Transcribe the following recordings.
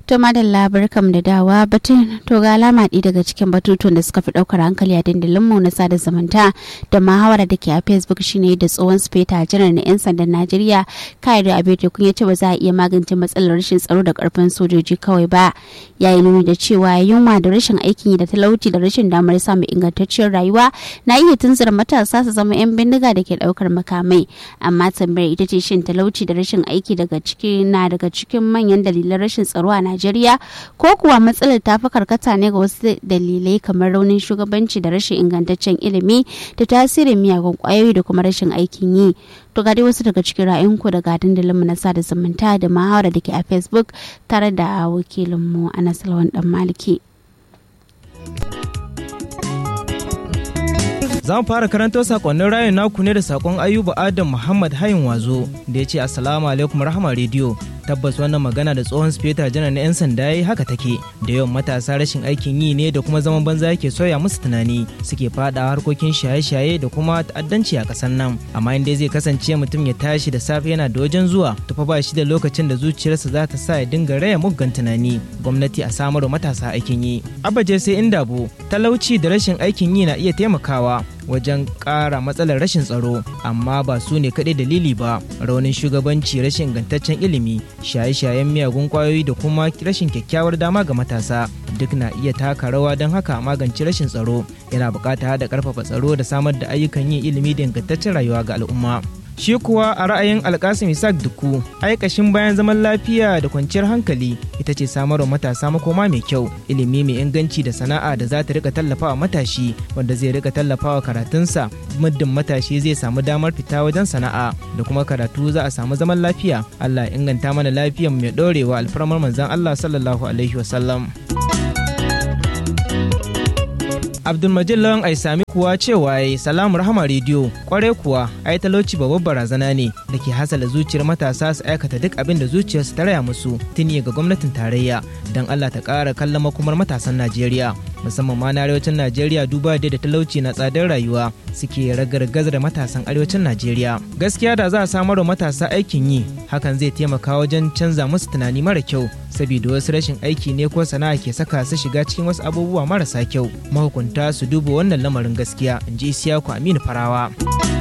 To madalla barkam da dawa batun to ga alama ɗi daga cikin batutuwan da suka fi ɗaukar hankali a dandalin mu na sada zumunta da muhawara da ke a Facebook shine da tsohon speta janar na 'yan sandan Najeriya kai da abe kun ya ce ba za a iya magance matsalar rashin tsaro da karfin sojoji kawai ba yayi nuni da cewa yunwa da rashin aikin yi da talauci da rashin damar samun ingantacciyar rayuwa na iya tunzura matasa su zama 'yan bindiga da ke ɗaukar makamai amma tambayar ita ce shin talauci da rashin aiki daga ciki na daga cikin manyan dalilan rashin tsaro a Najeriya ko kuwa matsalar ta fi karkata ne ga wasu dalilai kamar raunin shugabanci da rashin ingantaccen ilimi da tasirin miyagun kwayoyi da kuma rashin aikin yi. To ga dai wasu daga cikin ra'ayinku daga dandalinmu na sada zumunta da muhawara da ke a Facebook tare da wakilinmu Anas Lawan Dan Maliki. za mu fara karanto sakonnin rayun naku ne da sakon ayuba adam muhammad hayin wazo da ya ce assalamu alaikum rahama rediyo tabbas wannan magana da tsohon speta janar na 'yan sanda ya yi haka take da yawan matasa rashin aikin yi ne da kuma zaman banza yake soya musu tunani suke fada harkokin shaye-shaye da kuma ta'addanci a ƙasar nan amma inda zai kasance mutum ya tashi da safe yana da wajen zuwa tufa ba shi da lokacin da zuciyarsa za ta sa ya dinga raya muggan tunani gwamnati a samar matasa aikin yi abaje sai inda bu talauci da rashin aikin yi na iya taimakawa wajen ƙara matsalar rashin tsaro amma ba su ne kaɗai dalili ba raunin shugabanci rashin ingantaccen ilimi shaye-shayen miyagun kwayoyi da kuma rashin kyakkyawar dama ga matasa duk na iya taka rawa don haka magance rashin tsaro yana buƙatar da ƙarfafa tsaro da samar da ayyukan yin ilimi da ingantaccen rayuwa ga al'umma shi kuwa a ra'ayin alkasim isaac duku aikashin bayan zaman lafiya da kwanciyar hankali ita ce samarwa matasa makoma mai kyau ilimi mai inganci da sana'a da za ta rika tallafawa matashi wanda zai rika tallafawa karatunsa muddin matashi zai samu damar fita wajen sana'a da kuma karatu za a samu zaman lafiya allah ya inganta mana lafiyar mai dorewa alfarmar manzon allah sallallahu alaihi wasallam abdulmajid lawan ai sami kuwa cewa ya salamu rahama rediyo kwarai kuwa ai talauci babbar barazana ne da ke hasala zuciyar matasa su aikata duk abin da zuciyarsu ta raya musu tuni ga gwamnatin tarayya don allah ta ƙara kallon makomar matasan najeriya musamman ma na arewacin najeriya duba da talauci na tsadar rayuwa suke ragargazar matasan arewacin najeriya gaskiya da za a samar wa matasa aikin yi hakan zai taimaka wajen canza musu tunani mara kyau saboda wasu rashin aiki ne ko sana'a ke saka su shiga cikin wasu abubuwa marasa kyau mahukunta su duba wannan lamarin gaskiya in ji isiyaku aminu farawa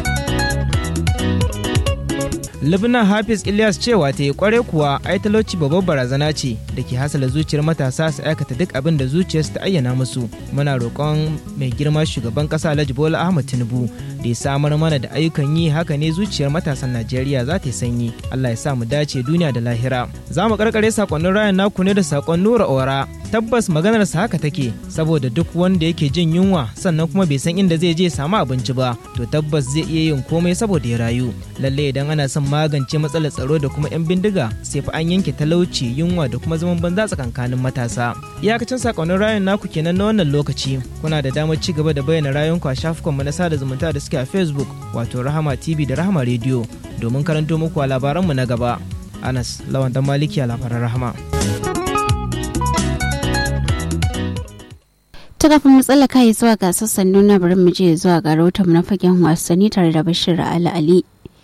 Libna Hafiz Ilyas cewa ta yi kware kuwa ai talauci babbar barazana ce da ke hasala zuciyar matasa su aikata duk abin da zuciyarsu ta ayyana musu. Muna roƙon mai girma shugaban ƙasa Alhaji Bola Ahmad Tinubu da ya samar mana da ayyukan yi haka ne zuciyar matasan Najeriya za ta yi sanyi. Allah ya sa mu dace duniya da lahira. Za mu karkare sakonnin rayan naku ne da sakon Nura Ora. Tabbas maganar sa haka take saboda duk wanda yake jin yunwa sannan kuma bai san inda zai je ya samu abinci ba to tabbas zai iya yin komai saboda ya rayu. Lalle idan ana son magance matsalar tsaro da kuma 'yan bindiga sai fa an yanke talauci yunwa da kuma zaman banza tsakankanin matasa iyakacin sakonnin rayun naku kenan na wannan lokaci kuna da damar ci gaba da bayyana rayunku a shafukanmu na sada zumunta da suke a facebook wato rahama tv da rahama radio domin karanto muku a labaranmu na gaba anas lawan dan maliki a labaran rahama ta kafin matsala kai zuwa ga sassan nuna bari mu je zuwa ga rahoton na fagen wasanni tare da bashir ali ali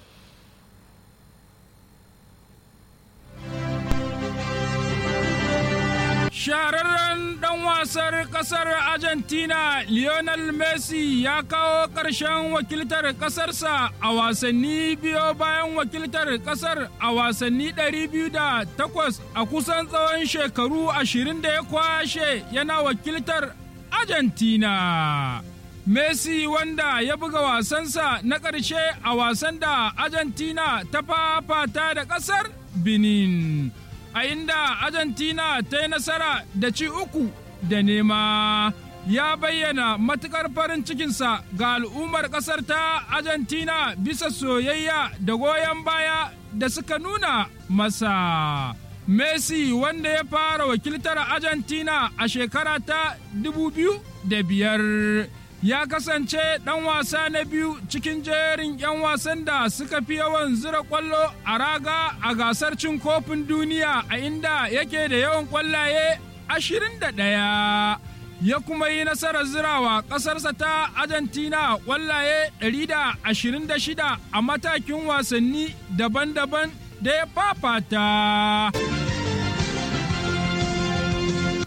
Shahararren ɗan wasar ƙasar Argentina Lionel Messi ya kawo ƙarshen wakiltar ƙasarsa a wasanni biyo bayan wakiltar ƙasar a wasanni 208 a kusan tsawon shekaru 20 da ya kwashe yana wakiltar Argentina. Messi wanda ya buga wasansa na ƙarshe a wasan da Argentina ta fafata da ƙasar Benin. a inda Argentina ta yi nasara da ci uku da nema ya bayyana matukar farin cikinsa ga al'ummar ƙasar ta Argentina bisa soyayya da goyon baya da suka nuna masa. Messi wanda ya fara wakiltar Argentina a shekara ta biyar. ya kasance ɗan wasa na biyu cikin jerin 'yan wasan da suka fi yawan zira ƙwallo a raga a gasar cin kofin duniya a inda yake da yawan ƙwallaye 21 ya kuma yi nasarar zirawa ƙasarsa ta Argentina ƙwallaye 126 a matakin wasanni daban-daban da ya fafata.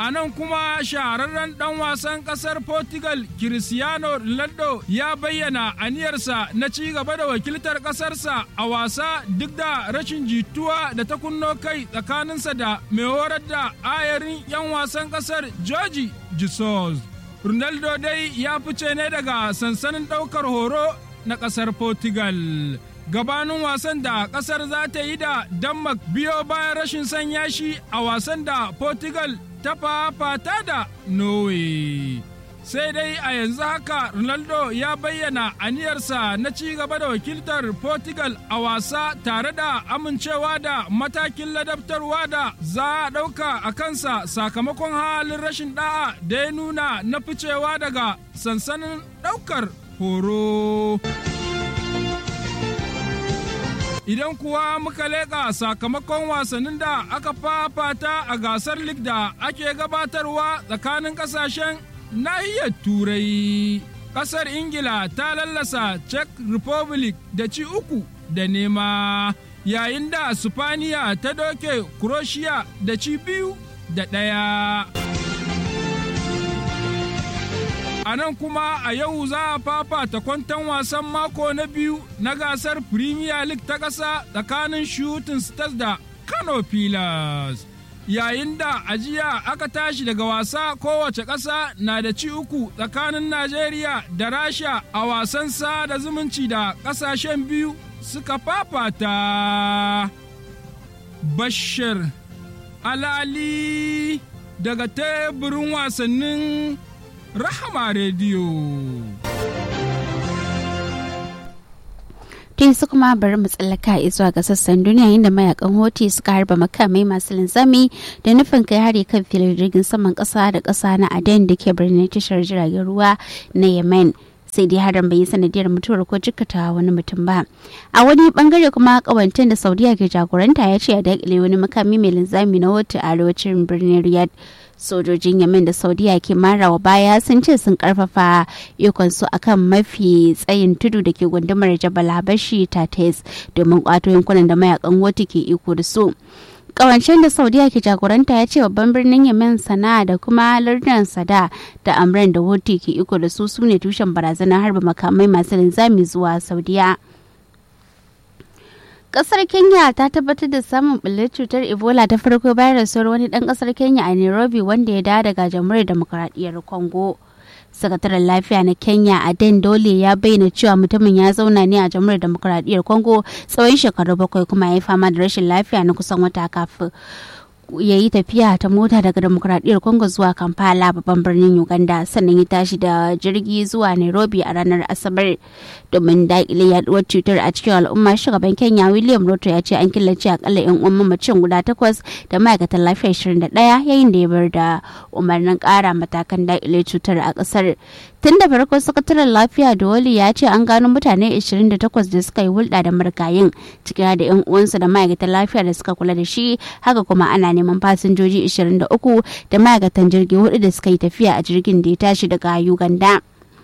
a nan kuma shahararren ɗan wasan ƙasar Portugal Cristiano Ronaldo ya bayyana aniyarsa na ci gaba da wakiltar ƙasarsa a wasa duk da rashin jituwa da ta kunno kai tsakaninsa da mai horar da ayarin 'yan wasan ƙasar George Jesus. Ronaldo dai ya fice ne daga sansanin ɗaukar horo na ƙasar Portugal. Gabanin wasan da ƙasar za ta yi da Denmark biyo bayan rashin sanya shi a wasan da Portugal ta fafata da Norway. Sai dai a yanzu haka Ronaldo ya bayyana aniyarsa na ci gaba da wakiltar Portugal a wasa tare da amincewa da matakin ladabtarwa da za a ɗauka a kansa sakamakon halin rashin ɗa'a da ya nuna na ficewa daga sansanin ɗaukar horo. Idan kuwa muka leƙa sakamakon wasannin da aka fafata a gasar lig da ake gabatarwa tsakanin ƙasashen nahiyar Turai. Ƙasar Ingila ta lallasa Czech Republic da ci uku da nema, yayin da Sifaniya ta doke Croatia da ci biyu da ɗaya. A nan kuma a yau za a fafata kwantan wasan mako na biyu na gasar Premier League ta ƙasa tsakanin Shooting Stars da Kano Pillars. Yayin da ajiya aka tashi daga wasa kowace ƙasa na da ci uku tsakanin Najeriya da Rasha a wasan sada zumunci da ƙasashen biyu suka fafata. Bashir Alali daga teburin wasannin Rahama Rediyo. tun su kuma bari mu tsallaka zuwa ga sassan duniya inda mayakan hoti suka harba makamai masu linzami da nufin kai hari kan filin jirgin saman kasa da kasa na aden da ke birnin tashar jiragen ruwa na yemen sai dai harin bai yi sanadiyar mutuwar ko jikkata wani mutum ba a wani bangare kuma kawantin da saudiya ke jagoranta ya ce a dakile wani makami mai linzami na wata arewacin birnin riyadh sojojin yamin da saudiya ke marawa baya sun ce sun karfafa ikonsu akan mafi tsayin tudu da ke gundumar jabal habashi tates domin kwato yankunan da mayakan wata ke iko da su kawancen da saudiya ke jagoranta ya ce babban birnin yemen sana'a da kuma lardunan sada da amran da woti ke iko da su su ne tushen barazanar harba makamai masu linzami zuwa saudiya kasar kenya ta tabbatar da samun bullar cutar ebola ta farko bayan rasuwar wani dan kasar kenya a nairobi wanda ya dawo daga jamhuriyar demokuraɗiyyar congo sakataren lafiya na kenya aden dole ya bayyana cewa mutumin ya zauna ne a jamhuriyar demokuraɗiyyar congo tsawon shekaru bakwai kuma ya yi fama da rashin lafiya na kusan wata kafin ya yi tafiya ta mota daga demokuraɗiyyar congo zuwa kampala babban birnin uganda sannan ya tashi da jirgi zuwa nairobi a ranar asabar domin daƙile yaduwar cutar a cikin al'umma shugaban kenya william ruto ya ce an killace akalla yan uwan mamacin guda takwas da ma'aikatan lafiya 21 yayin da ya bar da umarnin ƙara matakan daƙile cutar a ƙasar tun da farko sakataren lafiya dole ya ce an gano mutane 28 da suka yi hulɗa da margayin ciki da yan uwansa da ma'aikatan lafiya da suka kula da shi haka kuma ana neman fasinjoji 23 da ma'aikatan jirgi hudu da suka yi tafiya a jirgin da ya tashi daga uganda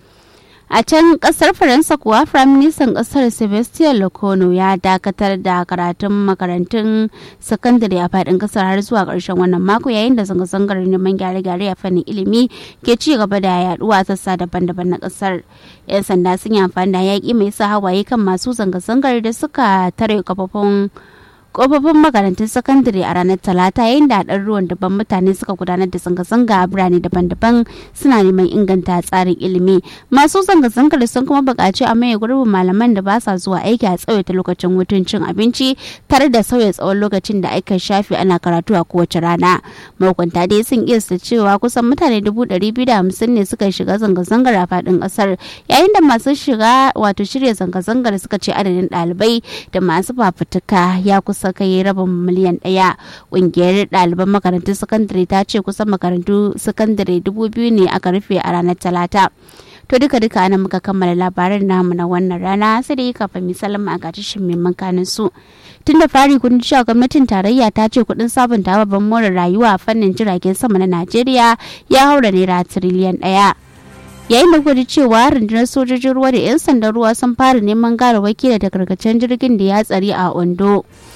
a can kasar faransa kuwa firaministan kasar sebastian locono ya dakatar da karatun makarantun sakandare a fadin kasar har zuwa karshen wannan mako yayin da zanga-zangar neman gyare-gyare a fannin ilimi ke ci gaba da yaduwa sassa daban-daban na kasar yan sanda sun yi amfani da yaƙi mai sa hawaye kan masu zanga-zangar da suka tare kafafun kofofin makarantun sakandare a ranar talata yayin da haɗar ruwan daban mutane suka gudanar da zanga-zanga a birane daban-daban suna neman inganta tsarin ilimi masu zanga-zangar sun kuma buƙaci a maye gurbin malaman da ba sa zuwa aiki a tsawaita lokacin hutun cin abinci tare da sauya tsawon lokacin da aka shafe ana karatu a kowace rana mahukunta dai sun kiyasta cewa kusan mutane dubu ɗari biyu da hamsin ne suka shiga zanga-zangar a faɗin ƙasar yayin da masu shiga wato shirya zanga-zangar suka ce adadin ɗalibai da masu fafutuka ya kusa kusa kai rabin miliyan ɗaya ƙungiyar ɗaliban makarantun sakandare ta ce kusan makarantu sakandare dubu biyu ne aka rufe a ranar talata to duka duka ana muka kammala labaran namu na wannan rana sai da yi kafin misalin a gatashin mai makanin su tun da fari kun cewa gwamnatin tarayya ta ce kuɗin sabunta babban more rayuwa a fannin jiragen sama na najeriya ya haura naira tiriliyan ɗaya yayin da kuka cewa rundunar sojojin ruwa da 'yan sandan ruwa sun fara neman garawaki da takarkacen jirgin da ya tsari a ondo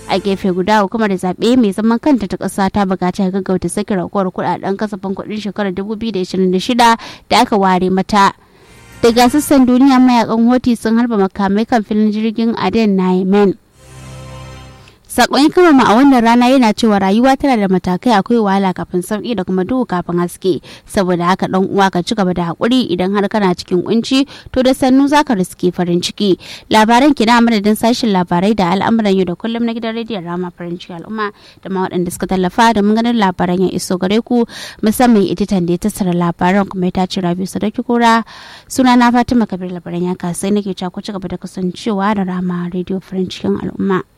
a gefe guda hukumar zaɓe mai zaman kanta ta ƙasa ta buƙaci gaggauta sake raguwar kuɗaɗen kasafin kuɗin shekarar 2026 da aka ware mata daga sassan duniya mayakan hoti sun harba makamai kan filin jirgin aden na yemen sakon kama a wannan rana yana cewa rayuwa tana da matakai akwai wahala kafin sauki da kuma duhu kafin haske saboda haka dan uwa ka ci gaba da hakuri idan har kana cikin kunci to da sannu zaka riske farin ciki labaran kina madadin sashin labarai da al'amuran yau da kullum na gidan rediyon rama farin ciki al'umma da ma waɗanda suka tallafa da mun ganin labaran ya iso gare ku musamman editan da ya tattara labaran kuma ya tace rabi sadauki kura suna na fatima kabir labaran ya kasai nake cewa ku ci gaba da kasancewa da rama rediyo farin cikin al'umma